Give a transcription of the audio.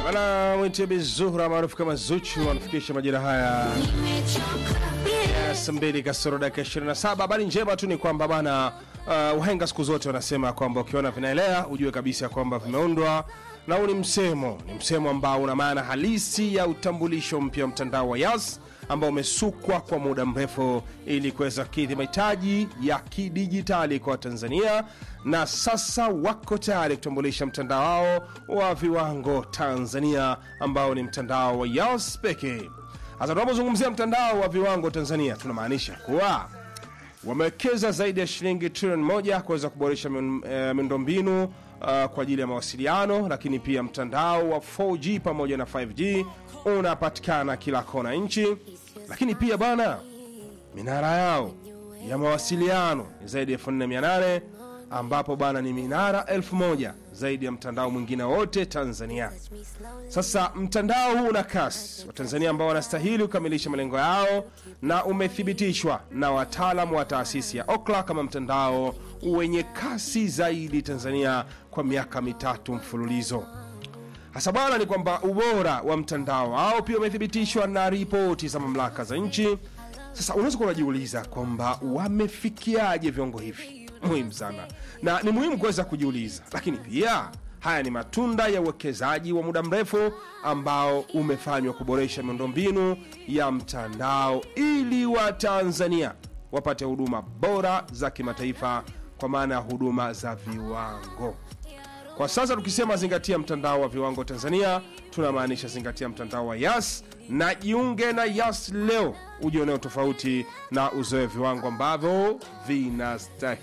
Bwana Mwitibi Zuhra maarufu kama Zuchu anafikisha majira haya ya saa mbili kasoro dakika 27. Habari njema tu ni kwamba bana, uh, wahenga siku zote wanasema kwamba ukiona vinaelea ujue kabisa kwamba vimeundwa, na huu ni msemo, ni msemo ambao una maana halisi ya utambulisho mpya wa mtandao wa Yas ambao umesukwa kwa muda mrefu ili kuweza kukidhi mahitaji ya kidijitali kwa Tanzania, na sasa wako tayari kutambulisha mtandao wao wa viwango Tanzania ambao ni mtandao wa Yas pekee. Sasa tunapozungumzia mtandao wa viwango Tanzania, tunamaanisha kuwa wamewekeza zaidi ya shilingi trilioni moja kuweza kuboresha miun- eh, miundombinu uh, kwa ajili ya mawasiliano, lakini pia mtandao wa 4G pamoja na 5G unapatikana kila kona nchi, lakini pia bana, minara yao ya mawasiliano ni zaidi ya 4800 ambapo bana ni minara 1000 zaidi ya mtandao mwingine wote Tanzania. Sasa mtandao huu una kasi, Watanzania ambao wanastahili kukamilisha malengo yao, na umethibitishwa na wataalamu wa taasisi ya Okla kama mtandao wenye kasi zaidi Tanzania kwa miaka mitatu mfululizo. Hasa bwana ni kwamba ubora wa mtandao wao pia umethibitishwa na ripoti za mamlaka za nchi. Sasa unaweza kuwa unajiuliza kwamba wamefikiaje viwango hivi? Muhimu sana na ni muhimu kuweza kujiuliza, lakini pia haya ni matunda ya uwekezaji wa muda mrefu ambao umefanywa kuboresha miundombinu ya mtandao ili Watanzania wapate huduma bora za kimataifa kwa maana ya huduma za viwango. Kwa sasa tukisema zingatia mtandao wa viwango Tanzania, tunamaanisha zingatia mtandao wa Yas na jiunge na Yas leo, ujioneo tofauti na uzoe viwango ambavyo vinastahili.